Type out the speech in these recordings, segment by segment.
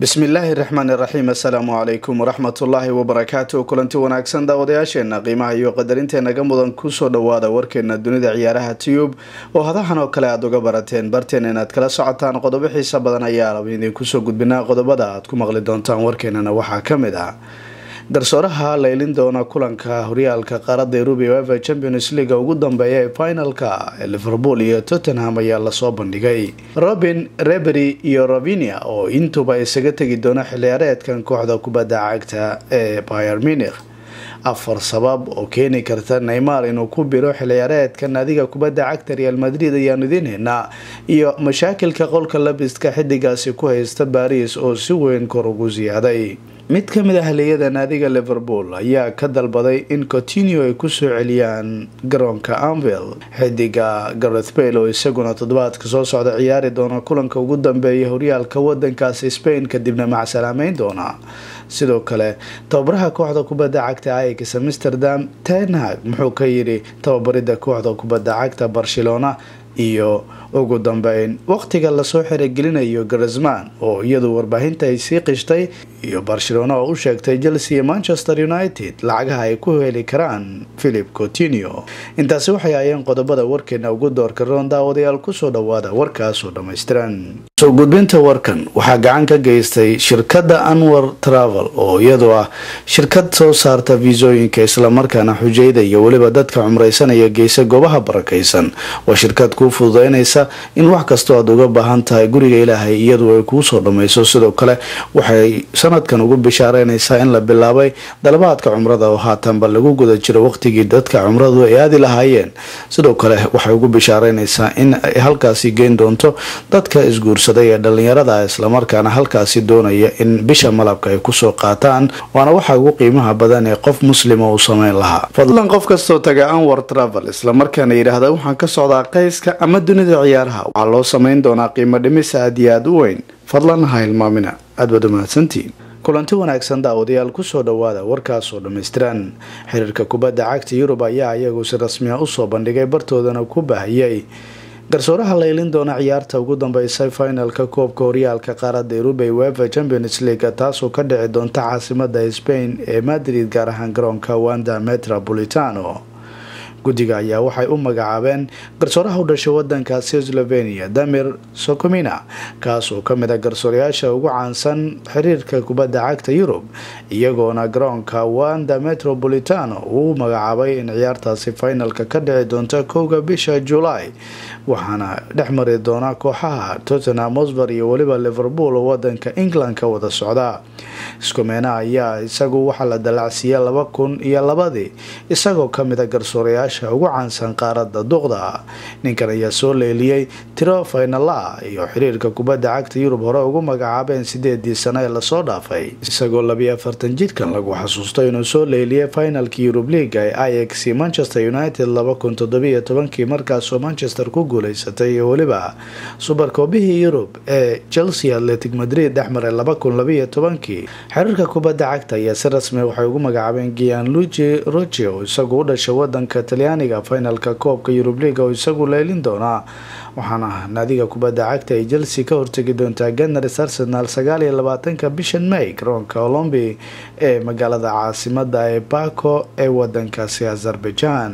bismillaahi raxmaani raxiim assalaamu calaykum waraxmatullaahi wabarakaatu kulanti wanaagsan daawadayaasheena qiimaha iyo qadarintenaga mudan kusoo dhawaada warkeena dunida ciyaaraha tiyub oo hadahan oo kale aada uga barateen barteen inaad kala socotaan qodobo xiisa badan ayaa raba idinkusoo gudbinaa qodobada aad ku maqli doontaan warkeenana waxaa kamid ah garsooraha laylin doona kulanka horyaalka qaarada eurub uefa champions league ugu dambeeya ee finalka ee liverpool iyo tottenham ayaa lasoo bandhigay robin rebery iyo ravinia oo intuba isaga tegi doona xilciyaareedkan kooxda kubadda cagta ee bayer munich afar sabab oo keeni karta neymar inuu ku biro xilciyaareedka naadiga kubadda cagta real madrid ayaanu idiin heynaa iyo mashaakilka qolka labiska xidigaasi ku haysta baris oo si weyn kor ugu siyaaday mid ka mid ah haliyada naadiga liverpool ayaa ka dalbaday in coutinio ay kusoo celiyaan garoonka anvil xidiga gareth bale oo isaguna toddobaadka soo socda ciyaari doona kulanka ugu dambeeya horyaalka wadankaasi spain kadibna macsalaameyn doona sidoo kale tababaraha kooxda kubadda cagta aix amsterdam tenhag muxuu ka yidhi tababarida kooxda kubadda cagta barcelona iyo ugu dambeyn waqtiga lasoo xerogelinayo garisman oo iyadu warbaahinta ay sii qishtay iyo barcelona oo u sheegtay chelsea iyo manchester united lacagaha ay ku heli karaan philip coutinio intaasi waxay ahayeen qodobada warkeena ugu doorka roon daawadayaal kusoo dhawaada warkaasoo dhammaystiran soo gudbinta warkan waxaa gacan ka geystay shirkadda anwar travel oo iyadu ah shirkad soo saarta fiisooyinka islamarkaana xujayda iyo weliba dadka cumraysanaya geysa goobaha barakaysan waa shirkad kuu fududeynaysa in wax kastoo aad uga baahan tahay guriga ilaahay iyadu ay kuu soo dhammayso sidoo kale waxay sanadkan ugu bishaareynaysaa in la bilaabay dalabaadka cumrada oo haatanba lagu guda jiro waqtigii dadka cumradu ay aadi lahaayeen sidoo kale waxay ugu bishaareynaysaa in ay halkaasi geyn doonto dadka isguursaday ee dhalinyarada islamarkaana halkaasi doonaya in bisha malabka ay kusoo qaataan waana waxa ugu qiimaha badan ee qof muslima uu sameyn lahaa fadlan qof kastoo taga anwar travel islamarkaana yidhaahda waxaan ka socdaa qayska ama dunida ciyaaraha waxaa loo sameyn doonaa qiimo dhimis aad iyo aada u weyn fadlan ha hilmaamina aad baad umahadsantiin kulanti wanaagsan daawadayaal kusoo dhawaada warkaasoo dhammaystiran xiriirka kubadda cagta yurub ayaa iyagu si rasmiya usoo bandhigay bartoodana ku baahiyey garsooraha laylin doona ciyaarta ugu dambeysay finalka koobka horyaalka qaarada eurub ee uefa champions league taasoo ka dhici doonta caasimada spain ee madrid gaar ahaan garoonka wanda metropolitano guddiga ayaa waxay u magacaabeen garsooraha u dhashay wadankaasi slovenia damir sokomina kaasoo kamid a garsoorayaasha ugu caansan xiriirka kubadda cagta yurub iyagoona garoonka wanda metropolitano uu magacaabay in ciyaartaasi finalka ka dhici doonta kowga bisha julaay waxaana dhex mari doona kooxaha tottenham hosber iyo weliba liverpool oo wadanka england ka wada socda skomena ayaa isagu waxaa la dalacsiiyey laba kun iyo labadii isagoo kamid a garsoorayaasha ugu caansan qaarada duqda ninkan ayaa soo leeliyey tiro faynala iyo xiriirka kubadda cagta yurub hore ugu magacaabeen sideedii sano ee lasoo dhaafay isagoo labiyo afartan jidkan lagu xasuusto inuu soo leeliyay finalka yurub leaga ee ix manchester united laba kun toddobiyo tobankii markaasoo manchester ku guuleysatay iyo weliba subarkoobihii yurub ee chelsea atletic madrid dhexmaray laba kun labiyo tobankii xiriirka kubadda cagta ayaa si rasmi waxay ugu magacaabeen gianluigi roche oo isagu u dhashay wadanka talyaaniga finalka koobka yurub leaga oo isagu leylin doonaa waxaana naadiga kubadda cagta ay chelsea ka hortegi doontaa ganars arsenal sagaal iyo labaatanka bishan may garoonka olombi ee magaalada caasimada ee bako ee wadankaasi azerbaijan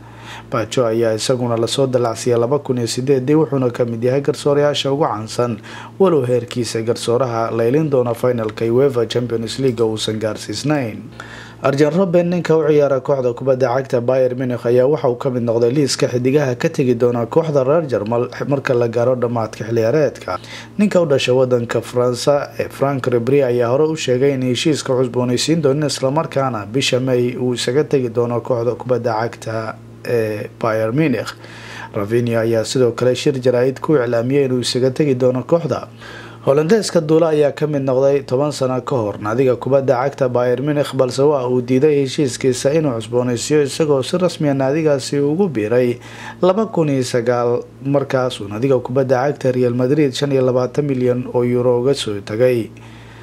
bajo ayaa isaguna lasoo dalacsiiyay laba kun iyo sideedii wuxuuna kamid yahay garsoorayaasha ugu caansan walow heerkiisa garsooraha laylin doona finalka uefa champions league uusan gaarsiisnayn arjen roben ninka u ciyaara kooxda kubadda cagta bayer munich ayaa waxa uu kamid noqday liiska xidigaha ka tegi doona kooxda reer jarmal marka la gaaro dhammaadka xilciyaareedka ninka u dhashay wadanka faransa ee frank rebri ayaa hore u sheegay in heshiiska cusboonaysiin doonin islamarkaana bisha may uu isaga tegi doono kooxda kubadda cagta ee bayer munich ravinia ayaa sidoo kale shir jaraa-id ku iclaamiyay inuu isaga tegi doono kooxda holandeeska duula ayaa kamid noqday toban sano ka hor naadiga kubadda cagta bayer munich balse waa uu diiday heshiiskiisa inuu cusboonaysiiyo isagoo si rasmiya naadigaasi ugu biiray laba kun iyo sagaal markaasuu naadiga kubadda cagta real madrid shan iyo labaatan milyan oo euro uga soo tagay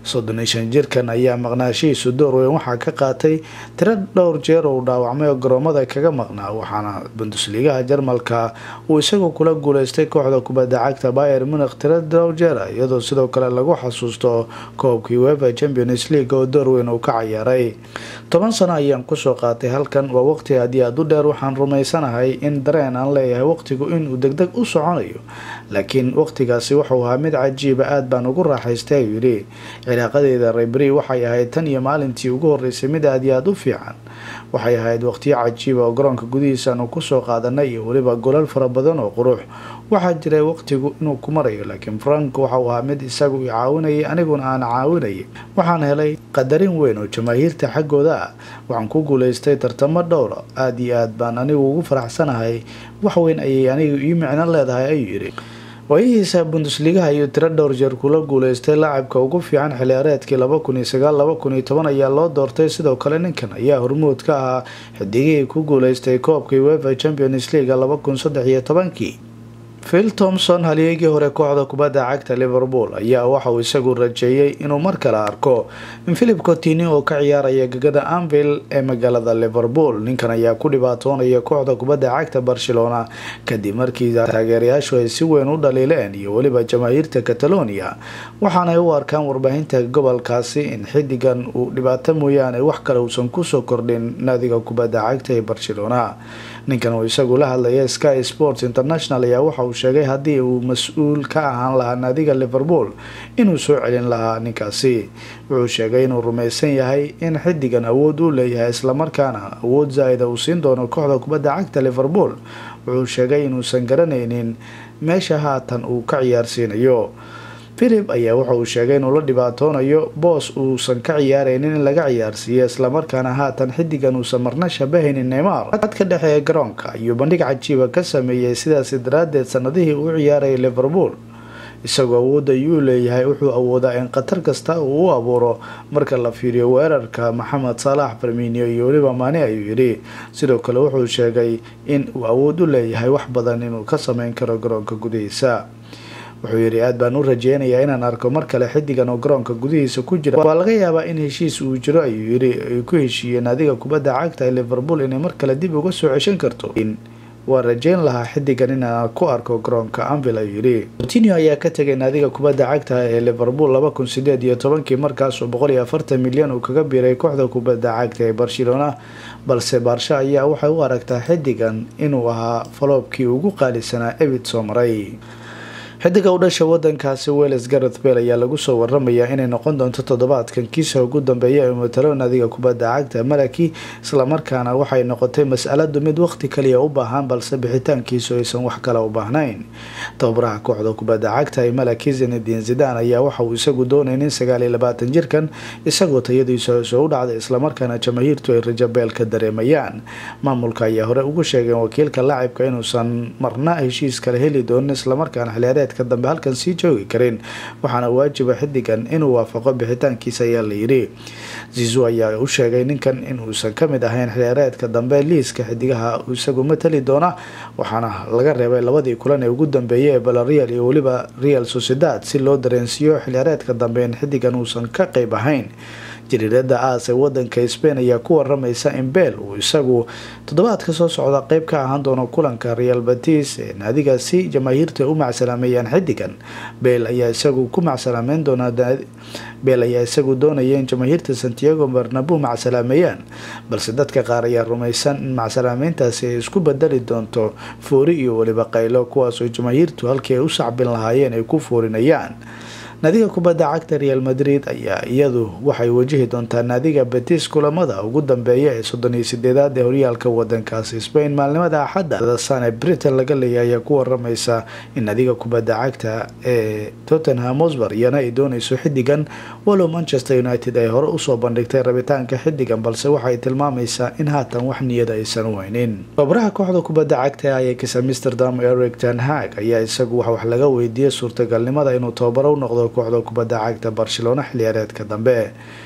soddon iyo shan jirkan ayaa maqnaashihiisu door weyn waxaa ka qaatay tiro dhowr jeer uu dhaawacmay oo garoomada kaga maqnaa waxaana bundusliigaha jarmalka uu isagu kula guuleystay kooxda kubadda cagta bayer munikh tiro dhowr jeer iyadoo sidoo kale lagu xasuusto koobkii wefa champions league oo door weyn uu ka cayaaray toban sano ayaan kusoo qaatay halkan waa waqti aad iyo aad u dheer waxaan rumaysanahay in dareen aan leeyahay waqtigu inuu degdeg u soconayo laakiin waqtigaasi wuxuu ahaa mid cajiiba aad baan ugu raaxaystay ayuu yidhi cilaaqadeeda rebri waxay ahayd tan iyo maalintii ugu horeysay mid aad iyo aad u fiican waxay ahayd waqtiyo cajiiba oo garoonka gudihiisaanu kusoo qaadanay iyo weliba golal fara badan oo qurux waxaa jiray waqtigu inuu ku marayo laakiin frank waxau ahaa mid isagu i caawinayay aniguna aan caawinayay waxaan helay qadarin weyn oo jamaahiirta xaggooda ah waxaan ku guuleystay tartamo dhowra aada iyo aad baan anigu ugu faraxsanahay wax weyn ayay anigu ii micno leedahay ayuu yidhi waayihiisa bundusligaha iyo tiro dhowr jeer kula guuleystay laacibka ugu fiican xiliyaareedkii laba kun iyo sagaal laba kun iyo toban ayaa loo doortay sidoo kale ninkan ayaa hormuud ka ahaa xidigihii ku guuleystay koobkii wefa champions leaga laba kun saddex iyo tobankii phil thomson halyeegii hore kooxda kubadda cagta liverpool ayaa waxauu isagu rajeeyey inuu mar kale arko in philip cotini oo ka ciyaaraya gegada anvil ee magaalada liverpool ninkan ayaa ku dhibaatoonaya kooxda kubadda cagta barcelona kadib markii taageerayaashu ay si weyn u dhaliileen iyo weliba jamaahiirta catalonia waxaanay u arkaan warbaahinta gobolkaasi in xidigan uu dhibaato mooyaane wax kale uusan kusoo kordhin naadiga kubadda cagta ee barcelona ninkan uu isagu la hadlaya sky sports international ayaa waxa uu sheegay haddii uu mas-uul ka ahaan lahaa naadiga liverpool inuu soo celin lahaa ninkaasi wuxuu sheegay inuu rumaysan yahay in xidigan awood uu leeyahay islamarkaana awood zaa-ida uu siin doono kooxda kubadda cagta liverpool wuxuu sheegay inuusan garanaynin meesha haatan uu ka ciyaarsiinayo philip ayaa waxa uu sheegay inuu la dhibaatoonayo boos uusan ka ciyaaraynin in laga ciyaarsiiyo islamarkaana haatan xidigan uusan marna shabahaynin neymar adka dhexe ee garoonka ayuu bandhig cajiiba ka sameeyey sidaasi daraadeed sanadihii uu ciyaarayay liverpool isagoo awoodda ayuu leeyahay wuxuu awoodaa in khatar kasta uu u abuuro marka la fiiriyo weerarka maxamed saalax farminio iyo weliba maani ayuu yidhi sidoo kale wuxuu sheegay in uu awood u leeyahay wax badan inuu ka sameyn karo garoonka gudihiisa wuxuu yidhi aad baan u rajeynayaa inaan arko mar kale xidigan oo garoonka gudihiisa ku jira waa laga yaabaa in heshiis uu jiro ayuu yidhi ay ku heshiiyeen naadiga kubadda cagta ee liverpool inay mar kale dib uga soo ceshan karto waa rajeyn lahaa xidigan inaan ku arko garoonka anvil ayuu yidhi coutinio ayaa ka tegay naadiga kubadda cagta ee liverpool laba kun sideed iyo tobankii markaasuu boqol iyo afartan milyan uu kaga biiray kooxda kubadda cagta ee barcelona balse baarsha ayaa waxay u aragtaa xidigan inuu ahaa faloobkii ugu qaalisanaa ebid soo maray xidiga u dhasha wadankaasi welles gareth bell ayaa lagu soo waramayaa inay noqon doonto toddobaadkan kiisa ugu dambeeya ee matalo naadiga kubadda cagta malaki islamarkaana waxay noqotay mas-aladu mid waqti kaliya u baahan balse bixitaankiisu aysan wax kale u baahnayn tababaraha kooxda kubadda cagta ee malaki zinedin zidan ayaa waxa uu isagu doonay nin sagaal iyo labaatan jirkan isagoo tayadiisu hoose u dhacday islamarkaana jamaahiirtu ay rajo beel ka dareemayaan maamulka ayaa hore ugu sheegeen wakiilka laacibka inuusan marna heshiis kale heli doonin islamarkaana xiliyaareed dambe halkan sii joogi karin waxaana waajiba xidigan inuu waafaqo bixitaankiisa ayaa la yidhi zizu ayaa u sheegay ninkan inuusan kamid ahayn xiliyaareedka dambe liiska xidigaha isagu matali doona waxaana laga reebay labadii kulan ee ugu dambeeyay ee balareal iyo weliba real sociedad si loo dareensiiyo xiliyaareedka dambe in xidigan uusan ka qeyb ahayn jariirada aas ee wadanka spain ayaa ku waramaysa in beel uu isagu toddobaadka soo socda qeyb ka ahaan doono kulanka real batis ee naadigaasi jamaahiirta u macsalaameeyaan xidigan beel ayaa isagu ku macsalaameyn doonaa beel ayaa isagu doonaya in jamaahiirta santiago barnabu macsalaameeyaan balse dadka qaar ayaa rumaysan in macsalaameyntaasi ay isku bedeli doonto foori iyo weliba qaylo kuwaasoo jamaahiirtu halkii ay u sacbin lahaayeen ay ku foorinayaan naadiga kubadda cagta real madrid ayaa iyadu waxay wajihi doontaa naadiga betis kulamada ugu dambeeya ee soddon iyo sideedaad ee horyaalka wadankaasi spain maalnimada axadda sane britain laga leeyahay ayaa ku waramaysa in naadiga kubadda cagta ee tottenham hosber iyana ay dooneyso xidigan walow manchester united ay hore usoo bandhigtay rabitaanka xidigan balse waxay tilmaamaysaa in haatan wax niyada aysan weynin tababaraha kooxda kubadda cagta ee ayax amsterdam eric ten hag ayaa isagu wax laga weydiiyey suurtagalnimada inuu tababaro u noqdo kooxda kubadda cagta barcelona xiliyaareedka dambe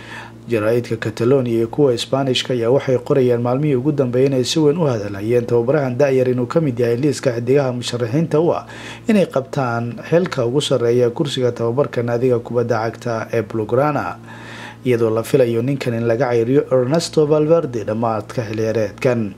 jaraa-idka catalonia iyo kuwa sbaanishka ayaa waxay qorayaan maalmihii ugu dambeeyay inay si weyn u hadalhayeen tababarahan da-yar inuu kamid yahay liiska xidigaha musharaxiinta u ah inay qabtaan xilka ugu sareeya kursiga tababarka naadiga kubadda cagta ee blograna iyadoo la filayo ninkan in laga ceyriyo ernesto valverde dhammaadka xiliyaareedkan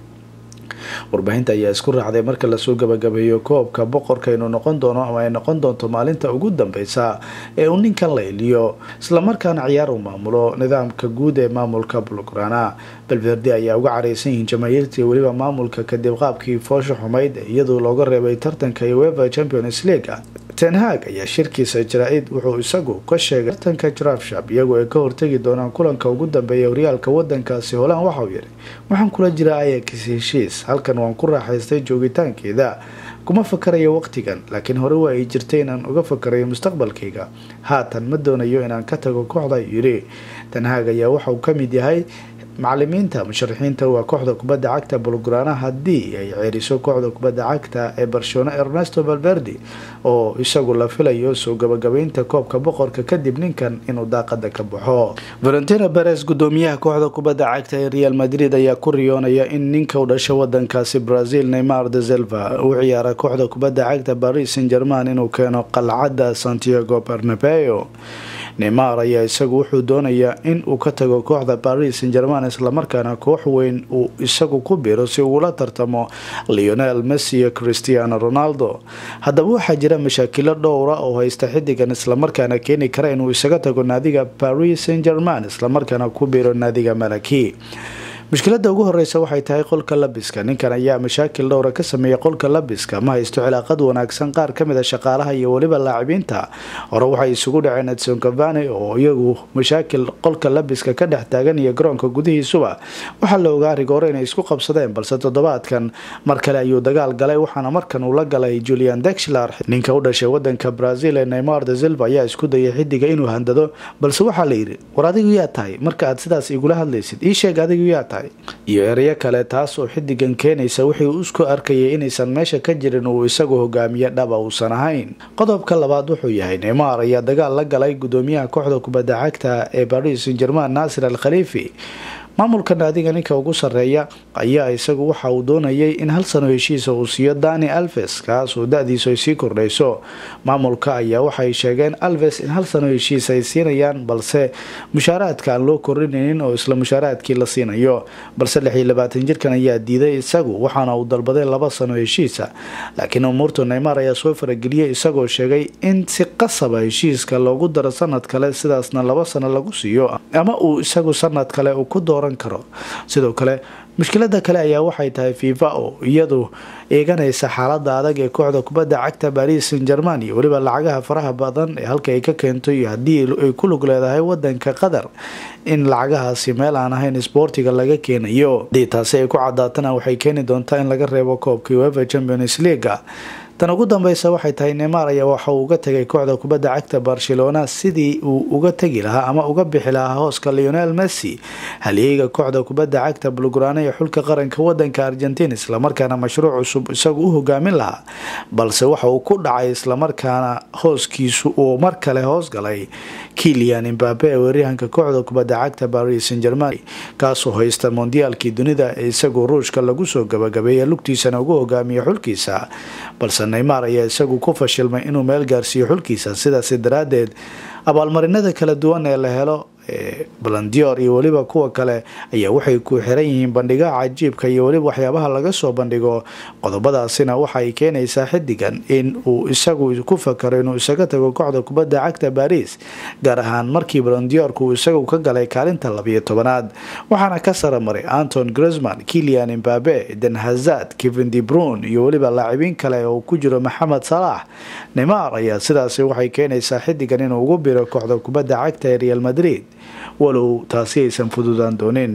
warbaahinta ayaa isku raacday marka lasoo gabagabeeyo koobka boqorka inuu noqon doono ama ay noqon doonto maalinta ugu dambeysa ee uu ninkan la iliyo islamarkaana ciyaar uu maamulo nidaamka guud ee maamulka blograna valverde ayaa uga careysan yihiin jamaahiirtii weliba maamulka kadib qaabkii foosha xumayd iyadoo looga reebay tartanka ueva champions league tenhag ayaa shirkiisa jaraa-id wuxuu isagu ka sheegay tartanka drafshap iyagoo ay ka hortegi doonaan kulanka ugu dambeeya horyaalka wadankaasi holaan waxauu yidhi waxaan kula jiraa ayax heshiis halkan waan ku raaxaystay joogitaankeeda kuma fakarayo waqtigan laakiin hore waa ay jirtay inaan uga fakarayo mustaqbalkayga haatan ma doonayo inaan ka tago kooxda yidhi tenhag ayaa waxauu kamid yahay macalimiinta musharaxiinta waa kooxda kubadda cagta bulgrana haddii ay ceeriso kooxda kubadda cagta ee barcelona ernesto valverde oo isagu la filayo soo gabagabeynta koobka boqorka kadib ninkan inuu daaqada ka baxo valentina beres gudoomiyaha kooxda kubadda cagta ee real madrid ayaa ku riyoonaya in ninka u dhasha wadankaasi brazil neymar de selva uu ciyaara kooxda kubadda cagta paris saint german inuu keeno qalcadda santiago bernabeo neymar ayaa isagu wuxuu doonayaa in uu ka tago kooxda paris saint german islamarkaana koox weyn uu isagu ku biro si uula tartamo leonel messi iyo christiano ronaldo haddaba waxaa jira mashaakilo dhowra oo haysta xidigan islamarkaana keeni kara inuu isaga tago naadiga paris saint german islamarkaana ku biro naadiga malaki mushkilada ugu horeysa waxay tahay qolka labiska ninkan ayaa mashaakil dhowra ka sameeyay qolka labiska ma haysto cilaaqad wanaagsan qaar kamid a shaqaalaha iyo weliba laacibiinta hore waxay isugu dhaceen edson cavani oo iyagu mashaakil qolka labiska ka dhex taagan iyo garoonka gudihiisuba waxaa la ogaa rigoore inay isku qabsadeen balse toddobaadkan mar kale ayuu dagaal galay waxaana markan uu la galay julian dexlar ninka u dhashay wadanka brazil ee neymar de silva ayaa isku dayay xidiga inuu handado balse waxaa la yidhi war adigu yaa tahay marka aad sidaas igula hadlaysid ii sheeg adigu yaa tahay iyo ereyo kale taas oo xidigan keenaysa wixii isku arkayay inaysan meesha ka jirin uu isagu hogaamiye dhaba uusan ahayn qodobka labaad wuxuu yahay neymar ayaa dagaal la galay gudoomiyaha kooxda kubadda cagta ee paris saint german naasir al khaliifi maamulka naadiga ninka ugu sareeya ayaa isagu waxa uu doonayay in hal sano heshiisa uu siiyo dani alves kaas oo da-diisu ay sii kordhayso maamulka ayaa waxay sheegeen alves in hal sano heshiis ay siinayaan balse mushaaraadka aan loo korinaynin oo isla mushaaraadkii la siinayo balse lix iyo labaatan jirkan ayaa diiday isagu waxaana uu dalbaday laba sano heshiisa laakiin umuurta neymar ayaa soo farageliyay isagoo sheegay in si qasaba heshiiska loogu daro sanad kale sidaasna laba sano lagu siiyo ama uu isagu sanad kale uu ku dooran karo sidoo kale mushkilada kale ayaa waxay tahay fifa oo iyadu eeganaysa xaalada adag ee kooxda kubadda cagta paris saint german iyo weliba lacagaha faraha badan ee halka ay ka keento iyo haddii ay ku lug leedahay wadanka qatar in lacagahaasi meel aan ahayn sboortiga laga keenayo haddii taasi ay ku cadaatana waxay keeni doontaa in laga reebo koobka uefa champions leaga tan ugu dambeysa waxay tahay neymar ayaa waxa uu uga tegay kooxda kubadda cagta barcelona sidii uu uga tegi lahaa ama uga bixi lahaa hooska leonel messi halyeyga kooxda kubadda cagta bulgrana ee xulka qaranka wadanka argentina islamarkaana mashruuc cusub isagu u hogaamin lahaa balse waxa uu ku dhacay islamarkaana hooskiisu uu mar kale hoos galay kilian imbabe ee weeryahanka kooxda kubadda cagta paris saint german kaasoo haysta mondiyaalkii dunida ee isagu ruushka lagu soo gabagabeeye lugtiisana ugu hogaamiya xulkiisa balse neymar ayaa isagu ku fashilmay inuu meel gaarsiiyo xulkiisa sidaasi daraadeed abaalmarinada kala duwan ee la helo balandior iyo weliba kuwa kale ayaa waxay ku xiran yihiin bandhigaha cajiibka iyo weliba waxyaabaha laga soo bandhigo qodobadaasina waxay keenaysaa xidigan in uu isagu ku fakaro inuu isaga tago kooxda kubadda cagta baris gaar ahaan markii balandiorka uu isagu ka galay kaalinta labiyo tobanaad waxaana ka saramaray anton grisman kilian imbabe den hazad kevin debrun iyo weliba laacibiin kale oo ku jiro maxamed salaax neymar ayaa sidaasi waxay keenaysaa xidigan inuu ugu biro kooxda kubadda cagta ee real madrid walow taasi aysan fududaan doonin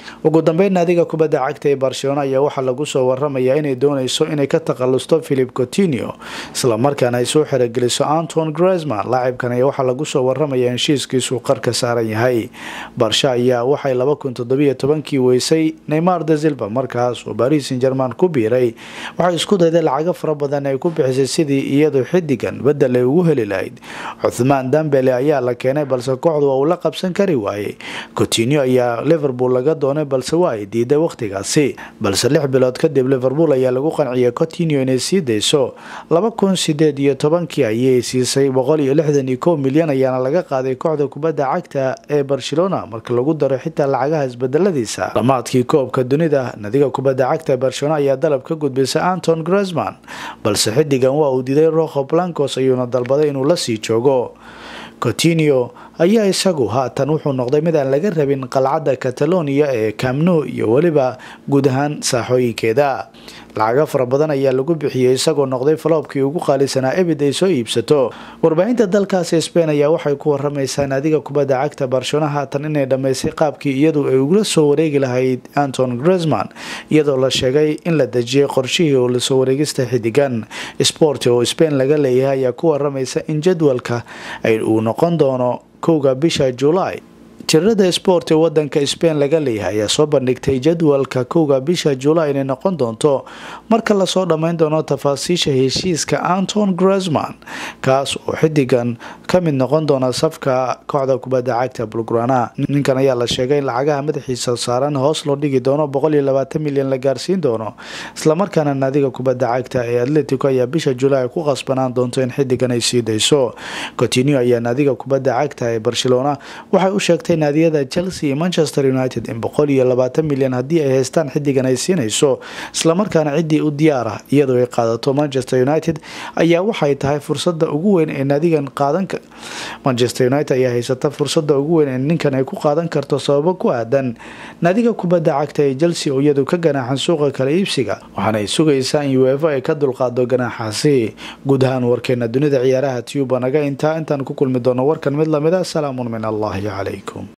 ugu dambeyn naadiga kubadda cagta ee barcelona ayaa waxaa lagu soo waramayaa inay dooneyso inay ka takhalusto philip cotinio islamarkaana ay soo xerogeliso anton gresman laacibkan ayaa waxaa lagu soo waramayaa heshiiskiisuu qarka saaran yahay barsha ayaa waxay laba kun toddobiyo tobankii weysay neymar de silva markaas oo baris san german ku biiray waxay isku dayday lacago fara badan ay ku bixisay sidii iyadu xidigan bedel ay ugu heli lahayd cuthmaan dambele ayaa la keenay balse kooxdu waa uu la qabsan kari waayey cotinio ayaa liverpool laga doonay balse waa ay diiday wakhtigaasi balse lix bilood kadib liverpool ayaa lagu qanciyay cotinio inay sii dayso laba kun sideed iyo tobankii ayay siisay boqol iyo lixdan iyo kow milyan ayaana laga qaaday kooxda kubadda cagta ee barcelona marka lagu daro xitaa lacagaha isbedeladiisa dhamaadkii koobka dunida nadiga kubadda cagta barcelona ayaa dalab ka gudbisay anton gresman balse xidigan waa uu diiday roho blancos ayuuna dalbaday inuu la sii joogo cotinio ayaa isagu haatan wuxuu noqday mid aan laga rabin qalcadda catalonia ee camno iyo weliba guud ahaan saaxooyinkeeda lacago fara badan ayaa lagu bixiyey isagoo noqday faloobkii ugu qaalisanaa ebid ay soo iibsato warbaahinta dalkaasi sbain ayaa waxay ku waramaysaa naadiga kubadda cagta barcelona haatan inay dhammaysay qaabkii iyadu ay ugula soo wareegi lahayd anton gresman iyadoo la sheegay in la dejiyay qorshihii oo lasoo wareegista xidigan sport oo sbain laga leeyahay ayaa ku waramaysa in jadwalka uu noqon doono kowga bisha julaay tirada sport ee wadanka sbain laga leeyahay ayaa soo bandhigtay jadwalka kowga bisha julaay inay noqon doonto marka lasoo dhammayn doono tafaasiisha heshiiska anton gresman kaas oo xidigan ka mid noqon doona safka kooxda kubadda cagta bulgrana ninkan ayaa la sheegay in lacagaha madaxiisa saaran hoos loo dhigi doono boqol iyo labaatan milyan la gaarsiin doono islamarkaana naadiga kubadda cagta ee atletico ayaa bisha julaay ku qasbanaan doonto in xidigan ay sii dayso cotinio ayaa naadiga kubadda cagta ee barcelona waxay u sheegtay naadiyada chelsea iyo manchester united in boqol iyo labaatan milyan haddii ay haystaan xidigan ay siinayso islamarkaana ciddii u diyaar ah iyadoo ay qaadato manchester united ayaa waxay tahay fursada ugu weyn ee naadigan qaadan manchester united ayaa haysata fursada ugu weyn ee ninkan ay ku qaadan karto sababo ku aadan naadiga kubadda cagta ee chelsea oo iyadu ka ganaaxan suuqa kala iibsiga waxaana ay sugaysaa in uefa ay ka dulqaado ganaaxaasi guud ahaan warkeena dunida ciyaaraha tuba naga intaa intaan ku kulmi doono warkan mid lamid a salaamun min allahi calaykum